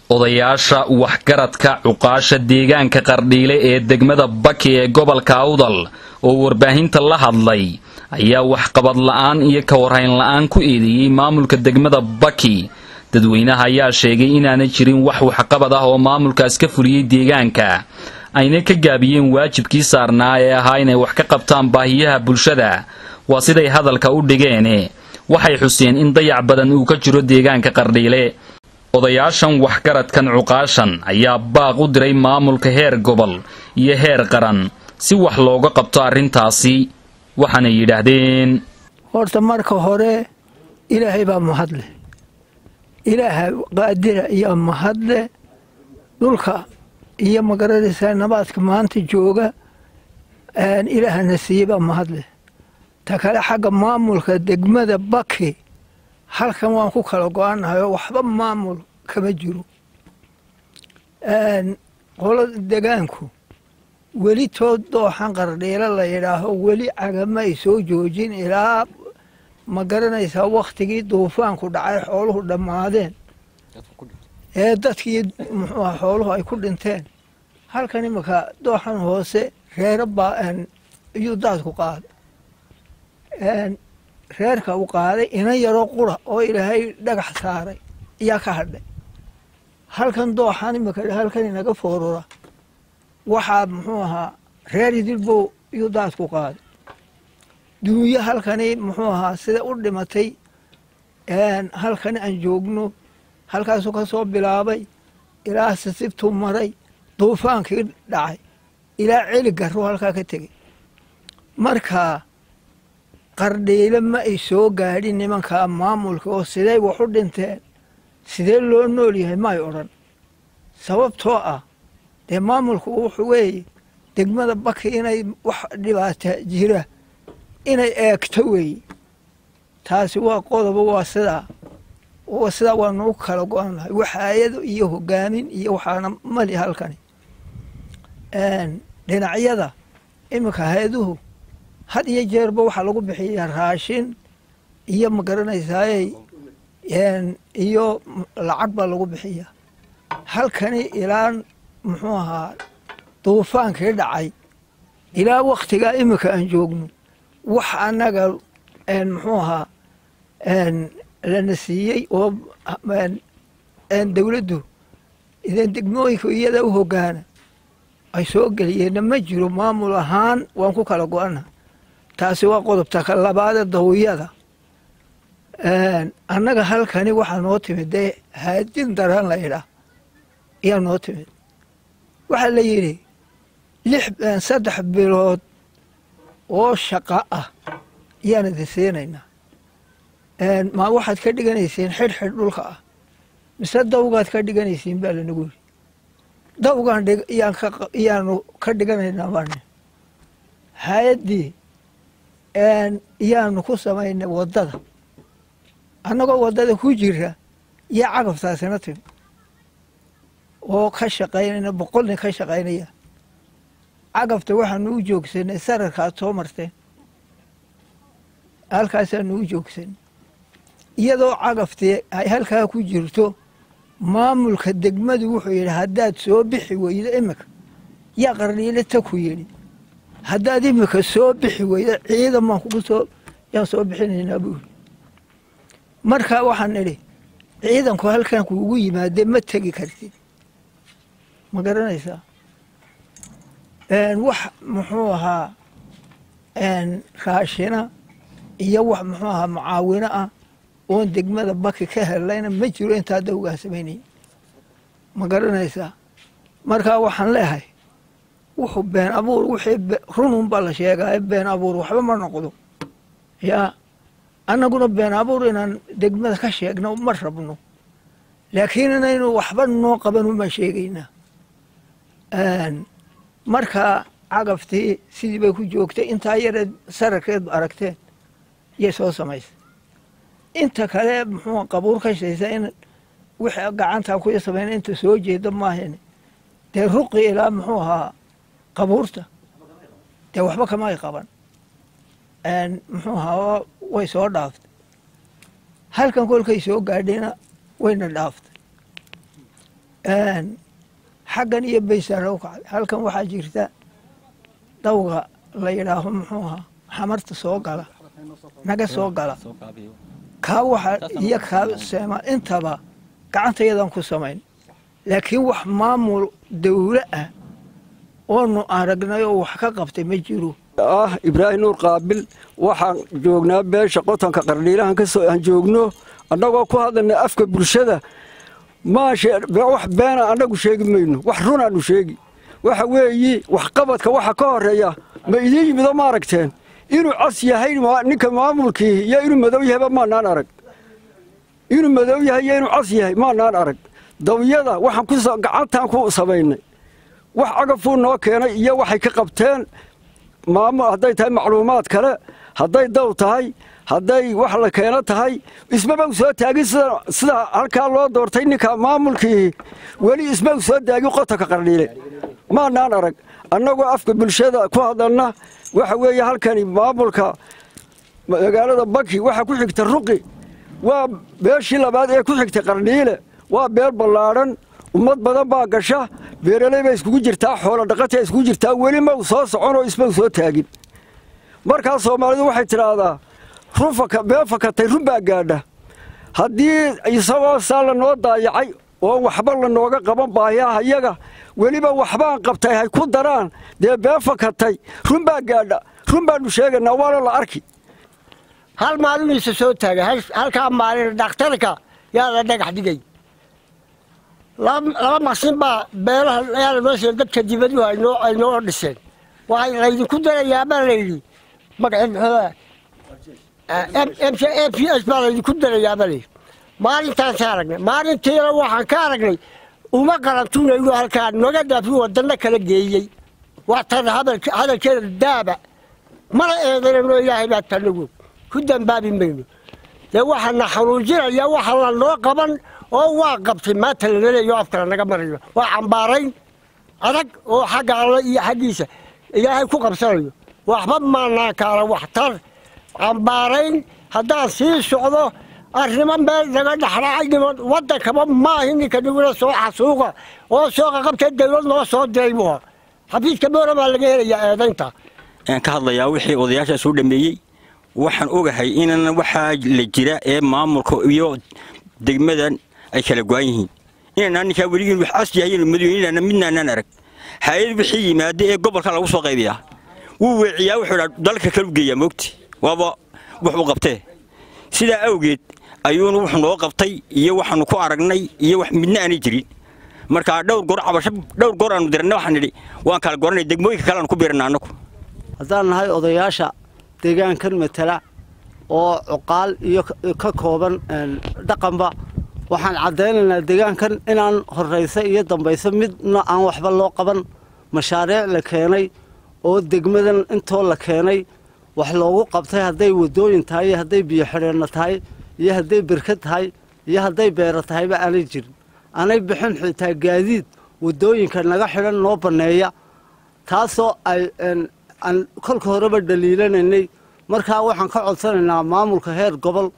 odayaasha waxgaradka cuqaasha deegaanka qardhiile ee degmada baki ee gobolka awdal oo warbaahinta la hadlay ayaa waxqabad la'aan iyo ka warhayn la'aan ku eedeeyey maamulka degmada baki dadweynaha ayaa sheegay inaanay jirin wax waxqabad ah oo maamulkaas ka fuliyey deegaanka ayna ka gaabiyeen waajibkii saarnaa ee ahaa inay wax ka qabtaan baahiyaha bulshada waa siday hadalka u dhigeene waxay xuseen in dayac badan uu ka jiro deegaanka qardhiile odayaashan waxgaradkan cuqaashan ayaa baaq u diray maamulka heer gobol iyo heer qaran si wax looga qabto arrintaasi waxaanay yidhaahdeen horta marka hore ilaahay baa mahadle ilaaha qaadira iyo mahadle dhulka iyo magaranaysaa nabaadka maanta jooga ilaahana siiyey baa mahadle ta kale xagga maamulka degmada baki halkan waan ku kala go-annahay oo waxba maamul kama jiro qolada degaanku weli tood dooxan qardhiilo la yidhaaho weli cagama ay soo joojin ilaa ma garanaysaa wakhtigii duufaanku dhacay xooluhu dhammaadeen ee dadkii muxuuha xooluhu ay ku dhinteen halkan imanka dooxan hoose reero baa iyuu daadku qaaday reerka uu qaaday ina yaroo qura oo ilaahay dhagax saaray ayaa ka hadhay halkan dooxan imanka halkan inaga foorura waxaa muxuu ahaa reer idilbow iyuu daadku qaaday duunyo halkani muxuu ahaa sida u dhimatay halkani aan joogno halkaasuu ka soo bilaabay ilaa sisibtuu maray duufaankii dhacay ilaa celi garuu halkaa ka tegey marka qardhiile ma ay soo gaadhin nimankaa maamulka oo siday wax u dhinteen sidee loo nool yahay maay odhan sababtoo ah dee maamulku wuxuu weeye degmada baki inay wax dhibaata jira inay eegto weeye taasi waa qodobo waa sidaa sidaa waanu u kala go-annahay waxaayado iyo hogaamin iyo waxaana mali halkani dhinacyada iminka hay-aduhu had iyo jeerba waxaa lagu bixiyaa raashin iyo ma garanaysaaye iyo lacag baa lagu bixiyaa halkani ilaa muxuu ahaa duufaankii dhacay ilaa wakhtigaa iminka aan joogno wax annaga muxuu ahaa lana siiyey oo dowladdu idan degmooyinka iyada u hogaana ay soo geliyeenna ma jiro maamul ahaan waan ku kala go-ana taasi waa qodobta ka labaada dawiyada annaga halkani waxaa noo timid dee haadin daran la yidhaah ayaa noo timid waxaa la yidhi lix saddex bilood oo shaqa ah ayaan idin siinaynaa ma waxaad ka dhiganayseen xidhxidh dhulka ah mise dawgaad ka dhiganaysiin baa lanagu yidhi dawgaan iyaanu ka dhiganaynaa baane hay-addii iyaanu ku samaynay waddada annagoo waddada ku jira iyo cagabtaasina timi oo ka shaqaynayna boqol nin ka shaqaynaya cagabta waxaanu u joogsanay sararkaad soo marteen halkaasaanu u joogsanay iyadoo cagaftii ay halkaa ku jirto maamulka degmadu wuxuu yidhi haddaad soo bixi weydo iminka yaa qardhiile ta ku yidhi haddaad iminka soo bixi weydo ciidan baan kugu soo yaan soo bixinaynaa buu yidhi marka waxaan idhi ciidanku halkan kuugu yimaadee ma tegi kartid ma garanaysaa wax muxuu ahaa raashina iyo wax muxuu ahaa mucaawino ah oon degmada baki ka helayna ma jiro intaa dawgaa samaynaya ma garanaysaa markaa waxaan leehay wuxuu been abuur wixii runun baa la sheegaayo been abuur waxba ma noqdo yaa annaguna been abuur inaan degmada ka sheegno ma rabno laakiin inaynu waxba noo qabanu ma sheegaynaa markaa cagaftii sidii bay ku joogtay intaa yareed sararkeed aragteen yay soo samaysay inta kale muxuu qabuur ka shaysa in wixii gacantaa kuya samayna inta soo jeeda maahan dee ruqi ilaa muxuu ahaa qabuurta dee waxba kama ay qaban muxuu ahaa way soo dhaaftay halkan kolkay soo gaadhayna wayna dhaaftay xaggan iyo baysara u kacday halkan waxaa jirta dawga la yidhaaho muxuu ahaa xamarta soo gala naga soo gala kaa waxa iyo kaa seema intaba gacantayadan ku samayn laakiin wax maamul dawlo ah oonu aragnay oo wax ka qabtay ma jiro ah ibraahim nuur qaabil waxaan joognaa beesha qotonka qardhiilahan kasoo aan joogno annagoo ku hadlayna afka bulshada wax beena annagu sheegi mayno wax runaanu sheegi waxa weeyi waxqabadka waxa ka horeeya ma idiin yimido ma aragteen inuu cas yahay ninka maamulkii iyo inuu madow yahayba maanaan arag inuu madow yahay iyo inuu cas yahay maanaan arag dawyada waxaan gacantaan ku samaynay wax cagafuu noo keenay iyo waxay ka qabteen maamul hadday tahay macluumaad kale hadday daw tahay hadday wax la keeno tahay ismaba u soo taagin sida halkaa loo doortay ninka maamulkii weli isma u soo taagin qotonka qardhiile maanaan arag annagoo afka bulshada ku hadalna waxa weeye halkani maamulka magaalada baki waxaa ku xigta ruqi waa beeshii labaad ee ku xigtay qardhiile waa beel ballaadhan ummad badan baa gasha beeraley bay iskugu jirtaa xoolo dhaqatay iskugu jirtaa weli ma u soo soconoo isma u soo taagin markaa soomaalidu waxay tidhaahdaa been fakatay run baa gaadha haddii isagoo saa lanoo daayacay oo waxba lanooga qaban baahiyaha iyaga weliba waxbaan qabtay hay ku daraan dee been fakatay run baa gaadha run baannu sheegaynaa waana la arki hal maalin isa soo taagay halkaa maalin dhakhtarka yaa la dhagax dhigay laba maqsin baa beelaha yaa noo sheegay dadka dibaduhu ay noo dhiseen waxay laydinku darayaa baa layidhi magaceed muxuu m p s baa laydinku darayaa baa layidhi maalintaansa aragnay maalintiina waxaan ka aragnay uma qarantuunayno halkaa noga dhaafi waddanno kala geeyey waa tan hadalkeeda daaba mana eedanayno ilaahay baa tanagu ku dambaabi mayno dee waxaana xanuujinaya waxa la noo qaban oo waa qabtay maanta lana leeyo afkala naga marayo waa cambaarayn adag oo xagga alla iyo xaggiisa ilaahay ku qabsanayo waxba maanaan kaala waxtar cambaarayn haddaan sii socdo arrimo meel naga dhexraacay niman waddankaba maahi ninka niguna soo xasuuqa oo soo qaqabtee dawlad noo soo diray buu ha xafiiska boora baa laga helayaa eedaynta aan ka hadlayaa wixii odayaashaa soo dhameeyey waxaan ogahay inan waxaa la jira ee maamulka iyo degmadan ay kala go-an yihiin inaanaa ninkaa weligiin wax cas yahay madow inaana midnaanaan arag hay-ad wixii yimaada ee gobolka lagu soo qaybiyaa wuu weeciyaa wuxuu dhaa dalka kalu geeyaa moogti waaba wuxuu qabtee sidaa awgeed ayuuna wuxuu noo qabtay iyo waxaanu ku aragnay iyo wax midna aanay jirin markaa dhowr goor cabasho dhowr goor aanu dirannay waxaan nidhi waan kala goranay degmooyinka kale aanu ku biirana annagu haddaan nahay odayaasha deegaankan matala oo cuqaal iyo ka kooban dhaqanba waxaan caddaynaynaa deegaankan inaan horraysa iyo dambaysa midna aan waxba loo qaban mashaariic la keenay oo degmadan intoo la keenay wax loogu qabtay hadday waddooyin tahay iyo hadday biyo xidheenna tahay iyo hadday berkad tahay iyo hadday beero tahayba aanay jirin aanay bixin xitaa gaadiid waddooyinka naga xidhan noo banneeya taasoo ay aan kolka horeba dhaliilanaynay markaa waxaan ka codsanaynaa maamulka heer gobol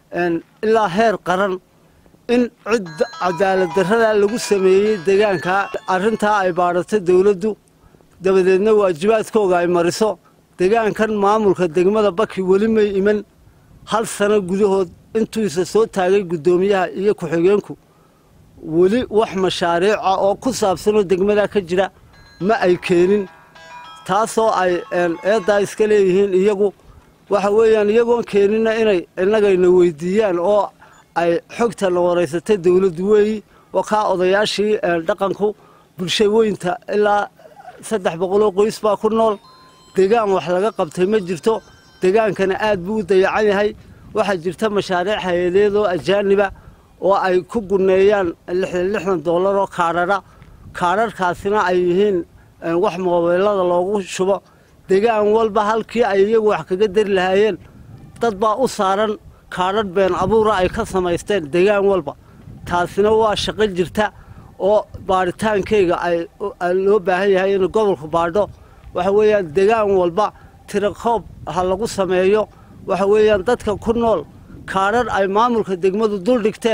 ilaa heer qaran in cid cadaalad darradaa lagu sameeyey deegaankaa arrintaa ay baadhatay dawladdu dabadeedna waajibaadkooga ay mariso deegaankan maamulka degmada baki weli may iman hal sano gudahood intuisa soo taagay guddoomiyaha iyo ku-xigeenku weli wax mashaariica oo ku saabsanoo degmadaa ka jira ma ay keenin taasoo ay eeddaa iska leeyihiin iyagu waxa weeyaan iyagoon keeninna inay innagayna weydiiyaan oo ay xogtana waraysatay dawladdu weeyi oo kaa odayaashii dhaqanku bulsha weynta ilaa saddex boqoloo qoys baa ku nool deegaan wax laga qabtay ma jirto deegaankana aad buu u dayacan yahay waxaa jirta mashaariic hay-adeed oo ajaaniba oo ay ku gunneeyaan lixdan lixdan dollar oo kaadhadha kaadharhkaasina ay yihiin wax moobeelada loogu shubo deegaan walba halkii ay iyagu wax kaga dari lahaayeen dad baa u saaran kaadhadh been abuura ay ka samaysteen deegaan walba taasina waa shaqo jirta oo baadhitaankayga ay loo baahan yahay in gobolku baadho waxa weeyaan deegaan walba tirakoob ha lagu sameeyo waxa weeyaan dadka ku nool kaadhadh ay maamulka degmadu dul dhigteen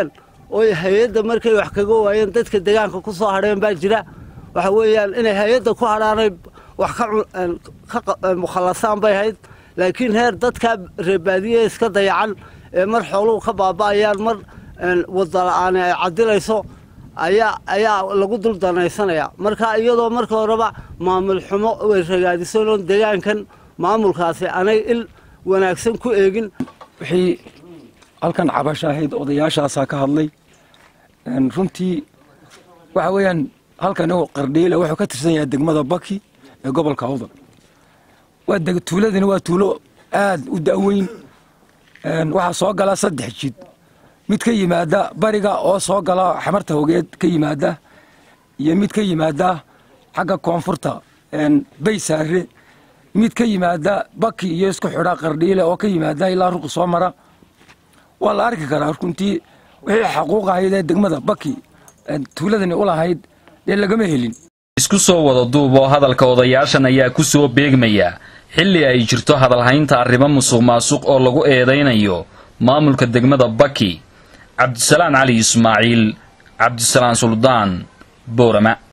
oo hay-adda markay wax kaga waayeen dadka deegaanka ku soo hadheen baa jira waxa weeyaan inay hay-adda ku hadhaanay wax ka mukhallasaan bay ahayd laakiin heer dadka reebaadiye iska dayacan ee mar xooluhu ka baaba'ayaan mar wadala-aani ay cadilayso ayaa ayaa lagu dul danaysanayaa marka iyadoo marka horeba maamul xumo way ragaadisan oon deegaankan maamulkaasi anay il wanaagsan ku eegin wixii halkan cabasho ahayd odayaashaasaa ka hadlay runtii waxa weeyaan halkan qardhiile wuxuu ka tirsan yahay degmada baki ee gobolka awdal waa tuuladani waa tuulo aad u da'weyn waxaa soo gala saddex jid mid ka yimaada bariga oo soo gala xamarta hogeed ka yimaada iyo mid ka yimaada xagga koonfurta baysaare mid ka yimaada baki iyo isku xidha qardhiile oo ka yimaada ilaa ruqi soo mara waa la arki karaa runtii wixii xaquuq ahayd ee degmada baki tuuladani u lahayd dee lagama helin isku soo wada duub oo hadalka odayaashan ayaa ku soo beegmaya xilli ay jirto hadalhaynta arrimo musuq maasuq oo lagu eedaynayo maamulka degmada baki cabdisalaan cali ismaaciil cabdisalaan suldaan boorama